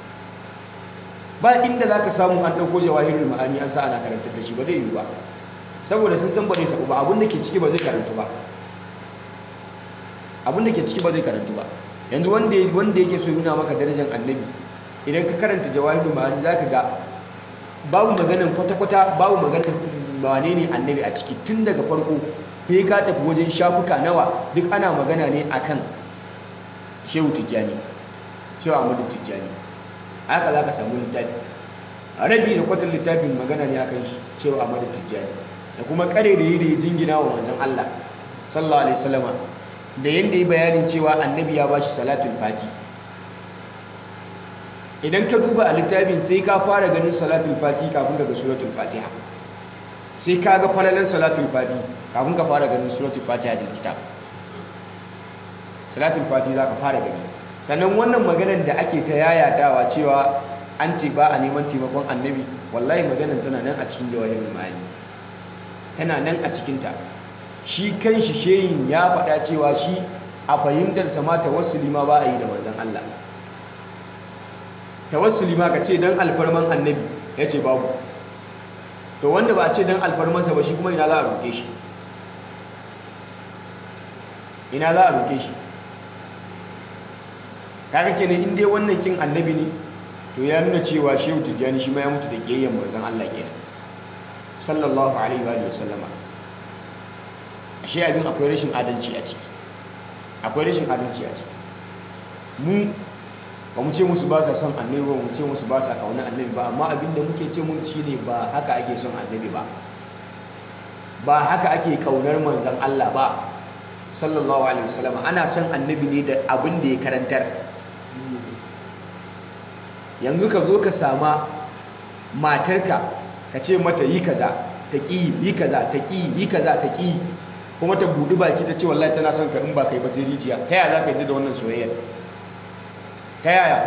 Speaker 2: ba inda zaka samu an dauko jawahirul ma'ani an sa ana karanta da shi ba zai yi ba saboda sun san ba zai sabu ba abin da ke ciki ba zai karantu ba abin da ke ciki ba zai karantu ba yanzu wanda wanda yake so nuna maka darajar annabi idan ka karanta jawahirul ma'ani zaka ga babu maganan kwata-kwata babu maganan wane ne annabi a ciki tun daga farko sai ka tafi wajen shafuka nawa duk ana magana ne akan shehu tijjani shehu ahmadu tijjani haka za ka samu littafi a rabi da kwatar littafin magana ne akan shehu ahmadu tijjani da kuma kare da yi da ya jingina wa manzon Allah sallallahu alaihi wasallama da yanda ya bayanin cewa annabi ya bashi salatul fati idan ka duba a littafin sai ka fara ganin salatul fati kafin ka ga suratul fatiha sai ka ga falalan salatul fati kafin ka fara ganin suratul fatiha da kitab salatul fati za ka fara gani sannan wannan maganar da ake ta yayatawa cewa an ce ba a neman taimakon annabi wallahi maganar tana nan a cikin jawahirul ma'ani tana nan a cikinta shi kan shi shehin ya faɗa cewa shi a fahimtarsa ma tawassuli ma ba a yi da manzon Allah tawassuli ma ka ce dan alfarman annabi ya ce babu to wanda ba a ce dan alfarmansa ba shi kuma ina za a roƙe shi ina za a roƙe shi kaga kenan in dai wannan kin annabi ne to ya nuna cewa shehu tijjani shi ma ya mutu da ƙeyyan manzon Allah kenan sallallahu alaihi wa sallama ashe abin akwai rashin adalci a ciki akwai rashin adalci a ciki mu ba mu ce musu ba sa son annabi ba mu ce musu ba sa kauna annabi ba amma abin da muke ce musu shine ba haka ake son annabi ba ba haka ake kaunar manzon Allah ba sallallahu alaihi wasallam ana son annabi ne da abin da ya karantar yanzu ka zo ka sama matarka ka ce mata yi kaza ta ƙi yi kaza ta ƙi yi kaza ta ƙi kuma ta buɗi baki ta ce wallahi tana son ka in ba kai ba sai rijiya ta yaya za ka yi da wannan soyayyar ta yaya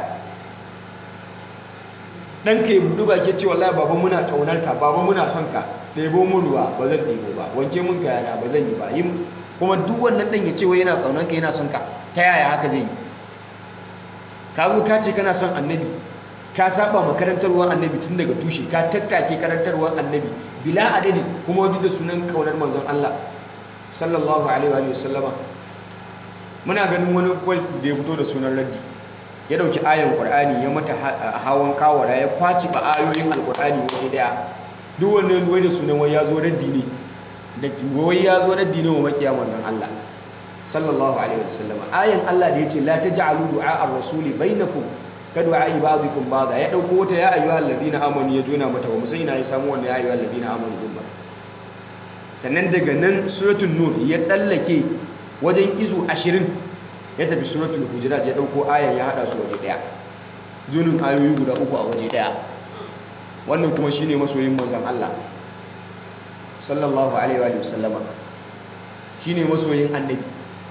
Speaker 2: ɗanka ya buɗi baki ce wallahi baba muna ƙaunar ka baba muna son ka ɗebo mun ruwa ba zan ɗebo ba wanke mun kayana ba zan yi ba yi kuma duk wannan ɗan ya ce wai yana ƙaunar ka yana son ka ta yaya haka zai yi ka zo ka ce kana son annabi ka saba ma karantarwar annabi tun daga tushe ka tattake karantarwar annabi bila adadin kuma wajen da sunan kaunar manzon Allah sallallahu alaihi wa sallama muna ganin wani kwal da ya fito da sunan raddi ya dauki ayan qur'ani ya mata hawan kawara ya kwaci ba ayoyin alqur'ani wani daya duk wannan wai da sunan wai ya zo raddi ne da wai ya zo raddi ne wa makiya manzon Allah sallallahu alaihi wa sallama ayan Allah da yace la taj'alu du'a ar-rasuli bainakum ka du'a ibadikum ba'da ya dauko wata ya ayyuhal ladina amanu ya jona mata ba musai ina ya samu wannan ya ayyuhal ladina amanu din ba sannan daga nan suratul nur ya tsallake wajen izu 20 ya tafi suratul hujurat ya dauko ayan ya hada su waje daya zunin ayoyi guda uku a waje daya wannan kuma shine masoyin manzon Allah sallallahu alaihi wa sallama shine masoyin annabi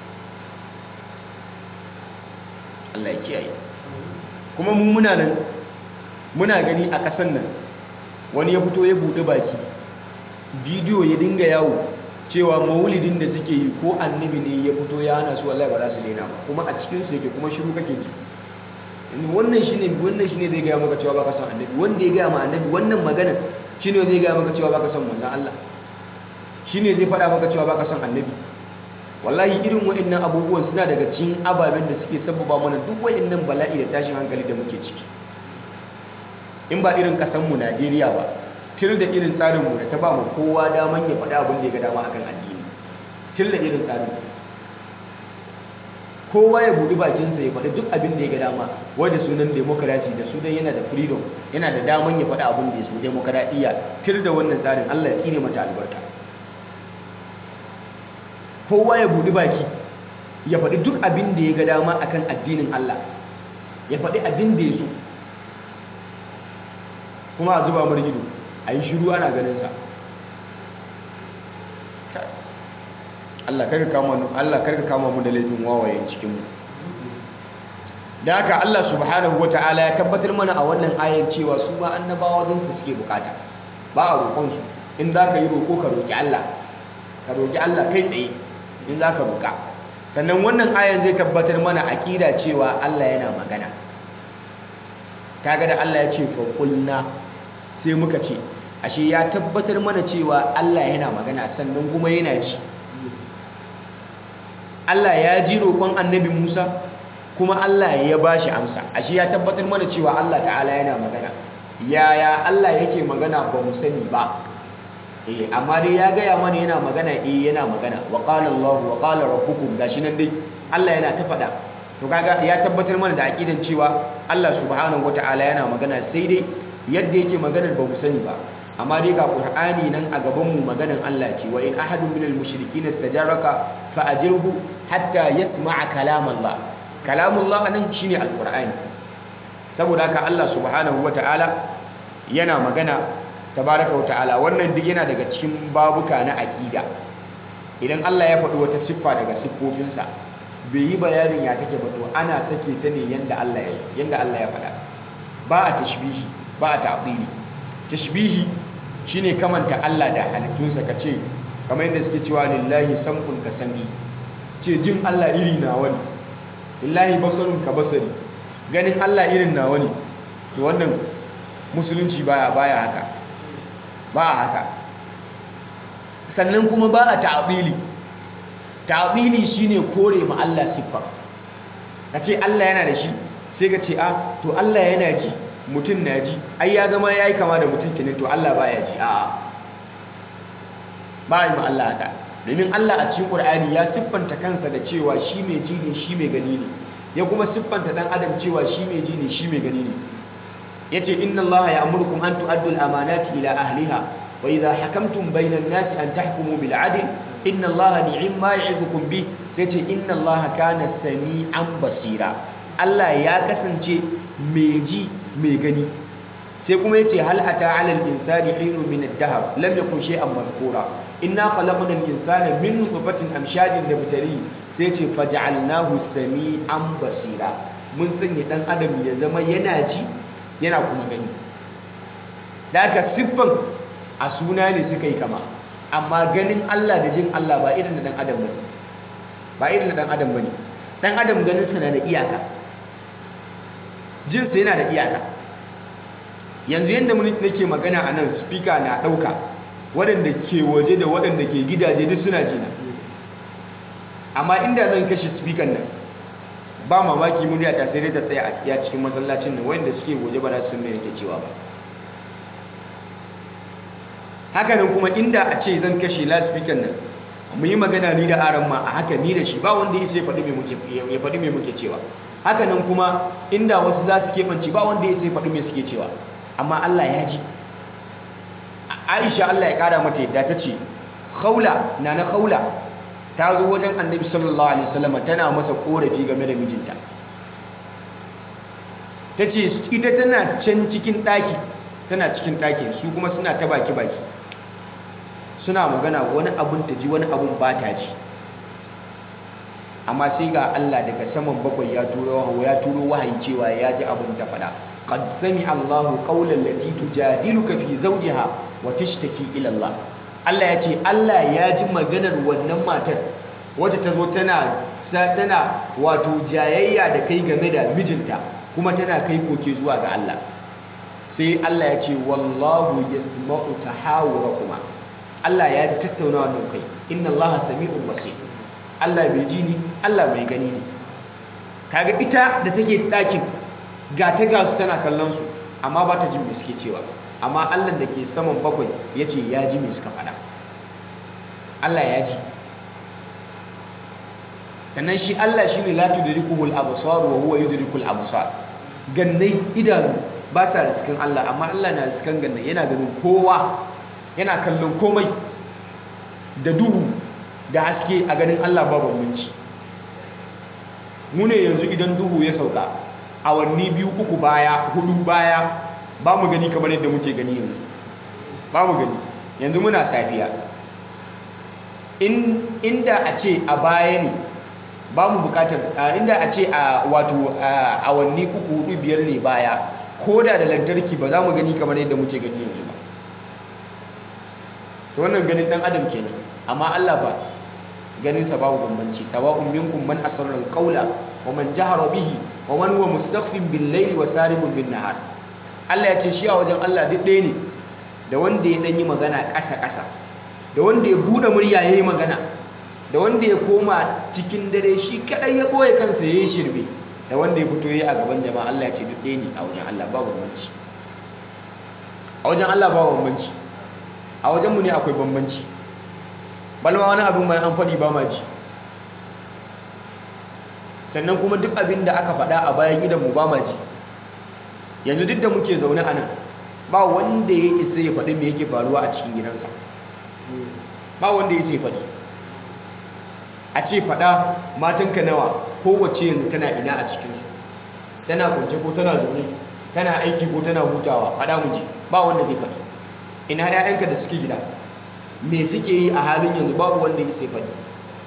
Speaker 2: Allah ya kiyaye kuma mu muna nan muna gani a ƙasan nan wani ya fito ya buɗe baki bidiyo ya dinga yawo cewa maulidin da suke yi ko annabi ne ya fito ya hana su wallahi ba za su daina ba kuma a cikin su yake kuma shiru kake ji wannan shine wannan shine zai gaya maka cewa baka son annabi wanda ya gaya ma annabi wannan magana shine zai gaya maka cewa baka son manzon Allah shine zai faɗa maka cewa baka son annabi wallahi irin wa'annan abubuwan suna daga cikin ababen da suke sababa mana duk wa'annan bala'i da tashin hankali da muke ciki in ba irin kasanmu Najeriya ba til da irin tsarinmu da ta ba mu kowa daman ya faɗa abin da ya ga dama akan addini til da irin tsarin kowa ya buɗi bakinsa ya faɗi duk abin da ya ga dama wai da sunan demokarasi da sunan yana da freedom yana da daman ya faɗi abin da ya so demokaradiyya tir da wannan tsarin Allah ya tsine mata albarka kowa ya buɗi baki ya faɗi duk abin da ya ga dama akan addinin Allah ya faɗi abin da ya so kuma a zuba mar ido a yi shiru ana ganinsa Allah karka kama mu Allah karka kama mu da laifin wawayen cikin mu da haka Allah subhanahu wataala ya tabbatar mana a wannan ayan cewa su ma annabawa don su suke bukata ba a roƙon su in za ka yi roƙo ka roƙi Allah ka roƙi Allah kai tsaye in za ka roƙa sannan wannan ayan zai tabbatar mana aƙida cewa Allah yana magana kaga da Allah ya ce fa qulna sai muka ce ashe ya tabbatar mana cewa Allah yana magana sannan kuma yana ji Allah ya ji roƙon annabi Musa kuma Allah ya ba shi amsa ashe ya tabbatar mana cewa Allah ta'ala yana magana yaya Allah yake magana ba mu sani ba eh amma dai ya gaya mana yana magana eh yana magana wa qala Allah wa qala rabbukum gashi nan dai Allah yana ta faɗa to kaga ya tabbatar mana da aqidan cewa Allah subhanahu wataala yana magana sai dai yadda yake maganar ba mu sani ba amma dai ga qur'ani nan a gaban mu maganan Allah ce wa in ahadun minal mushrikin istajaraka fa ajirhu hatta yasma'a kalam Allah kalamullah nan shine alqur'ani saboda haka Allah subhanahu wataala yana magana tabaraka wataala wannan duk yana daga cikin babuka na aqida idan Allah ya faɗi wata siffa daga siffofinsa bai yi bayanin ya take ba to ana sake ta ne yanda Allah ya yanda Allah ya faɗa ba a tashbihi ba a ta'dili tashbihi shine kamanta Allah da halittunsa kace kamar yadda suke cewa lillahi sam'un ka sami ce jin Allah iri nawa ne lillahi basarun ka basari ganin Allah irin nawa ne to wannan musulunci baya baya haka ba a haka sannan kuma ba a ta'dili ta'dili shine kore ma Allah siffa kace Allah yana da shi sai ka ce a to Allah yana ji mutum na ji ai ya zama yayi kama da mutum kenan to Allah baya ji a'a ba yi ma Allah haka domin Allah a cikin Qur'ani ya siffanta kansa da cewa shi mai ji ne shi mai gani ne ya kuma siffanta dan adam cewa shi mai ji ne shi mai gani ne yace inna Allah ya'murukum an tu'addu al-amanati ila ahliha wa idha hakamtum bayna an-nasi an tahkumu bil 'adl inna Allah ni'ma ya'idukum bi sai ce inna Allah kana sami'an basira Allah ya kasance mai ji mai gani sai kuma yace hal ata 'ala al-insani hinun min ad-dahr lam yakun shay'an madhkura inna khalaqna al-insana min nutfatin amshajin nabtali sai yace faj'alnahu sami'an basira mun sanya dan adam ya zama yana ji yana kuma gani da aka siffan a suna ne suka yi kama amma ganin Allah da jin Allah ba irin da dan adam bane ba irin da dan adam bane dan adam ganin sa na da iyaka jin sa yana da iyaka yanzu yanda mun nake magana a nan speaker na dauka waɗanda ke waje da waɗanda ke gidaje duk suna jina amma inda zan kashe speaker nan ba mamaki murya ta sai dai ta tsaya a iya cikin masallacin nan wanda suke waje ba za su san me yake cewa ba hakanan kuma inda a ce zan kashe loudspeaker nan mu yi magana ni da aran ma a haka ni da shi ba wanda ya ce faɗi me muke ya faɗi me muke cewa hakanan kuma inda wasu za su keɓance ba wanda ya ce faɗi me suke cewa amma Allah ya ji Aisha Allah ya ƙara mata yadda ta ce Khawla na na Khawla ta zo wajen Annabi sallallahu alaihi wasallam tana masa korafi game da mijinta ta ce ita tana can cikin ɗaki tana cikin ɗakin su kuma suna ta baki baki suna magana wani abun ta ji wani abun ba ta ji amma sai ga Allah daga saman bakwai ya turo ya turo wahayi cewa ya ji abun ta faɗa qad sami Allahu qawlan lati tujadiluka fi zawjiha wa tashtaki ila Allah Allah ya ce Allah ya ji maganar wannan matar wacce ta zo tana tana wato jayayya da kai game da mijinta kuma tana kai koke zuwa ga Allah sai Allah ya ce wallahu yasma'u tahawurakuma Allah ya ji tattaunawa da kai inna Allah sami'un basir Allah bai ji ni Allah bai gani ni kaga ita da take dakin ga ta ga su tana kallon su amma ba ta jin me suke cewa amma Allah da ke saman bakwai yace ya ji me suka faɗa Allah ya ji sannan shi Allah shine la tudrikuhul absar wa huwa yudrikul absar gannai idanu ba sa riskan Allah amma Allah na riskan gannai yana ganin kowa yana kallon komai da duhu da haske a ganin Allah ba bambanci mu ne yanzu idan duhu ya sauka awanni biyu uku baya hudu baya ba mu gani kamar yadda muke gani yanzu ba mu gani yanzu muna safiya inda a ce a baya ne ba mu bukatar inda a ce a wato awanni uku hudu biyar ne baya ko da da lantarki ba za mu gani kamar yadda muke gani yanzu ba to wannan ganin dan adam kenan amma Allah ba ganin sa babu bambanci sawa'un minkum man asarra al-qawla wa man jahara bihi wa man huwa mustakhfin bil-layli wa saribun bin-nahar Allah ya ce shi a wajen Allah duk ɗaya ne da wanda ya danyi magana ƙasa ƙasa da wanda ya bude murya yayi magana da wanda ya koma cikin dare shi kadai ya boye kansa yayi shirbe da wanda ya fito yayi a gaban jama'a Allah ya ce duk ɗaya ne a wajen Allah babu bambanci a wajen Allah babu bambanci a wajen mu ne akwai bambanci balma wani abin mai an faɗi ba ma ji sannan kuma duk abin da aka faɗa a bayan gidanmu ba ma ji yanzu duk da muke zaune a nan ba wanda ya isa ya faɗi me yake faruwa a cikin gidansa ba wanda ya ce faɗi a ce faɗa matanka nawa kowace yanzu tana ina a cikinsu tana kwance ko tana zaune tana aiki ko tana hutawa faɗa mu ji ba wanda zai faɗi ina 'ya'yanka da suke gida me suke yi a halin yanzu babu wanda ya sai faɗi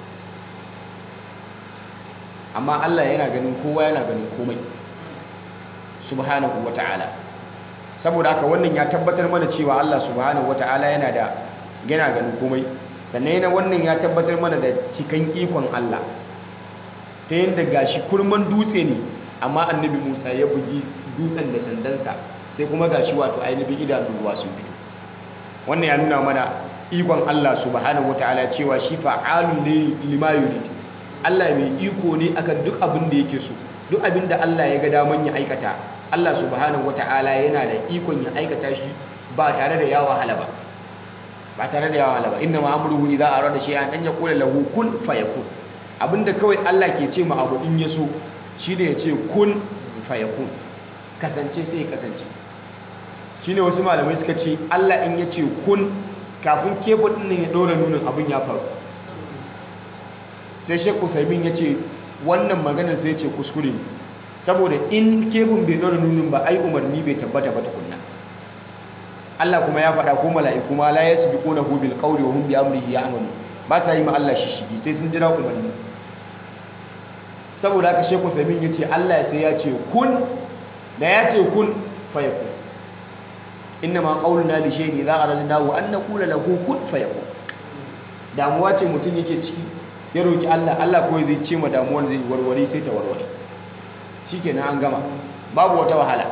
Speaker 2: amma Allah yana ganin kowa yana ganin komai subhanahu wata'ala saboda haka wannan ya tabbatar mana cewa Allah subhanahu wata'ala yana da yana ganin komai sannan yana wannan ya tabbatar mana da cikan ikon Allah ta yadda gashi kurman dutse ne amma annabi Musa ya bugi dutsen da sandansa sai kuma gashi wato ainihin idanun ruwa sun fito wannan ya nuna mana ikon Allah subhanahu wataala cewa shi fa'alu ne lima yurid Allah mai iko ne akan duk abin da yake so duk abin da Allah ya ga daman ya aikata Allah subhanahu wataala yana da ikon ya aikata shi ba tare da ya wahala ba ba tare da ya wahala ba inna ma amruhu idza arada shay'an an yaqula lahu kun fayakun abinda kawai Allah ke ce ma abu in ya so shine ya ce kun fayakun kasance sai ya kasance shine wasu malamai suka ce Allah in ya ce kun kafin kebul ɗin ya ɗora nunin abin ya faru sai shek usaimin ya ce wannan maganar sai ce kuskure ne saboda in kebul bai ɗora nunin ba ai umarni bai tabbata ba tukunna Allah kuma ya faɗa ko mala'iku ma la yasbiqunahu bil qawli wa hum bi amrihi ya'malu ba sa yi ma Allah shishigi sai sun jira umarni saboda haka shek usaimin ya ce Allah sai ya ce kun da ya ce kun fayakun innama qauluna li shay'in idza aradnahu an naqula lahu kun fayakun damuwa ce mutum yake ciki ya roki Allah Allah kawai zai ce ma damuwar zai warware sai ta warware shikenan an gama babu wata wahala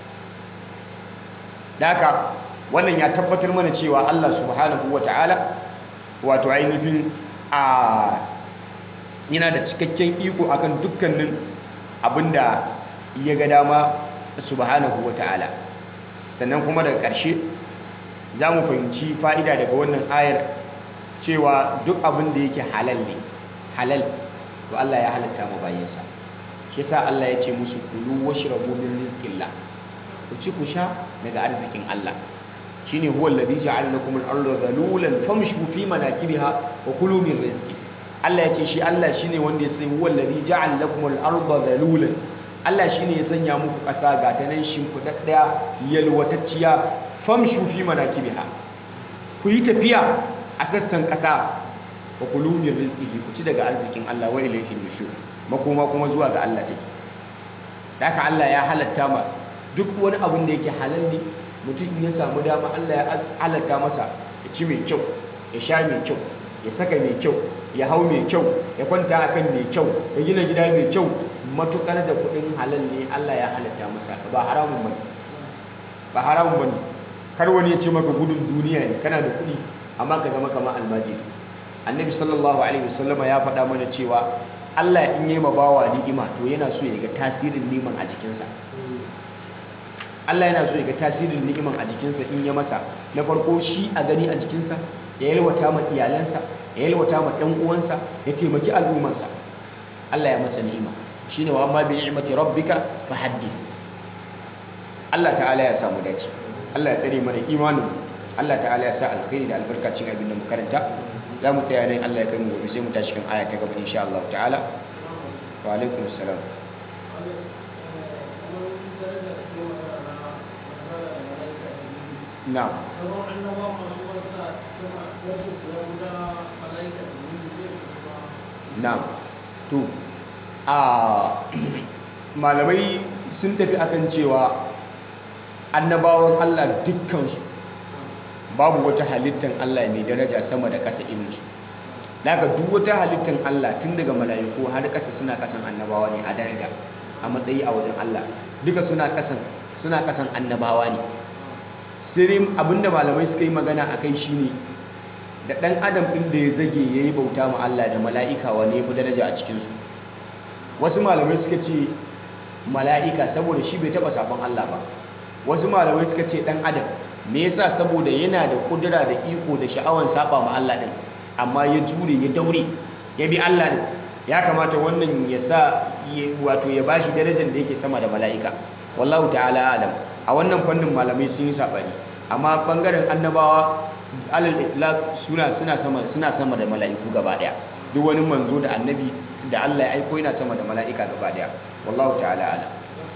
Speaker 2: daka wannan ya tabbatar mana cewa Allah subhanahu wataala wato ainihin a yana da cikakken iko akan dukkanin abinda ya ga dama subhanahu wataala sannan kuma daga ƙarshe za mu fahimci fa'ida daga wannan ayar cewa duk abin da yake halal ne halal to Allah ya halatta mu bayansa shi sa Allah ya ce musu kulu washrabu min rizqillah ku ci ku sha daga arzikin Allah shine huwa alladhi ja'ala lakum al-ardha dhalulan famshu fi manakibiha wa kulu min rizqi Allah ya ce shi Allah shine wanda ya sai huwa alladhi ja'ala lakum al-ardha dhalulan Allah shi ne ya sanya muku ƙasa ga ta nan shimfiɗaɗɗaya yalwatacciya famshu fi manakibiha ku yi tafiya a sassan ƙasa wa kulu min rizqihi ku ci daga arzikin Allah wa ilayhi nushur makoma kuma zuwa ga Allah take haka Allah ya halatta ma duk wani abin da yake halal ne mutum in ya samu dama Allah ya halatta masa ya ci mai kyau ya sha mai kyau ya saka mai kyau ya hau mai kyau ya kwanta akan mai kyau ya gina gida mai kyau matukar da kudin halal ne Allah ya halatta masa ba haramun bane ba haramun bane kar wani ya ce maka gudun duniya ne kana da kudi amma ka zama kamar almajiri annabi sallallahu alaihi wasallama ya faɗa mana cewa Allah in yi ma bawa ni'ima to yana so ya ga tasirin ni'iman a jikinsa Allah yana so ya ga tasirin ni'iman a jikinsa in ya masa na farko shi a gani a jikinsa ya yalwata ma iyalansa ya yalwata ma ɗan uwansa ya taimaki al'ummarsa Allah ya masa ni'ima shine wa amma bi ni'mati rabbika fahaddith Allah ta'ala ya samu dace Allah ya tsare mana imanin Allah ta'ala ya sa alkhairi da albarkacin abin da mu karanta za mu tsaya nan Allah ya kai mu gobe sai mu tashi kan aya ta gaba insha Allah ta'ala wa alaikum assalam na'am na'am to a malamai sun tafi akan cewa annabawan Allah dukkansu babu wata halittar Allah mai daraja sama da ƙasa irinsu daga duk wata halittar Allah tun daga mala'iku har ƙasa suna ƙasan annabawa ne a daraja a matsayi a wajen Allah duka suna ƙasan suna ƙasan annabawa ne sai abinda malamai suka yi magana a kai shine da ɗan adam ɗin da ya zage ya yi bauta ma Allah da mala'ika wane ya fi daraja a cikinsu wasu malamai suka ce mala'ika saboda shi bai taɓa sabon Allah ba wasu malamai suka ce ɗan adam me yasa saboda yana da kudura da iko da sha'awan saba ma Allah din amma ya jure ya daure ya bi Allah din ya kamata wannan ya sa wato ya bashi darajar da yake sama da mala'ika wallahu ta'ala alam a wannan fannin malamai sun yi sabani amma bangaren annabawa alal itlaq suna suna sama suna sama da mala'iku gaba daya duk wani manzo da annabi da Allah ya aiko yana sama da mala'ika gaba daya wallahu ta'ala alam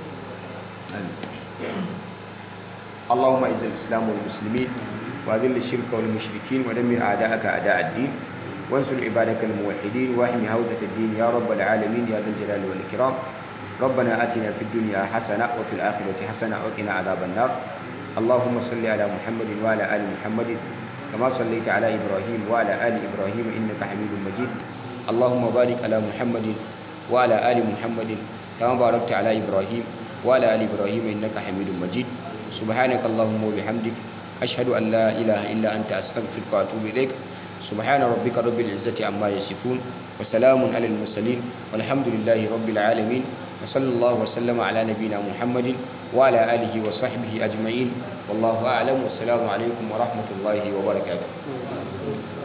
Speaker 2: amin اللهم اعز الاسلام والمسلمين واذل الشرك والمشركين ودمر اعداءك اعداء الدين وانصر عبادك الموحدين واحمي هوزة الدين يا رب العالمين يا ذا الجلال والاكرام ربنا اتنا في الدنيا حسنه وفي الاخره حسنه وقنا عذاب النار اللهم صل على محمد وعلى ال محمد كما صليت على ابراهيم وعلى ال ابراهيم انك حميد مجيد اللهم بارك على محمد وعلى ال محمد كما باركت على ابراهيم وعلى ال ابراهيم انك حميد مجيد سبحانك اللهم وبحمدك أشهد أن لا إله إلا أنت أستغفرك وأتوب إليك سبحان ربك رب العزة عما يصفون وسلام على المرسلين والحمد لله رب العالمين وصلى الله وسلم على نبينا محمد وعلى آله وصحبه أجمعين والله أعلم والسلام عليكم ورحمة الله وبركاته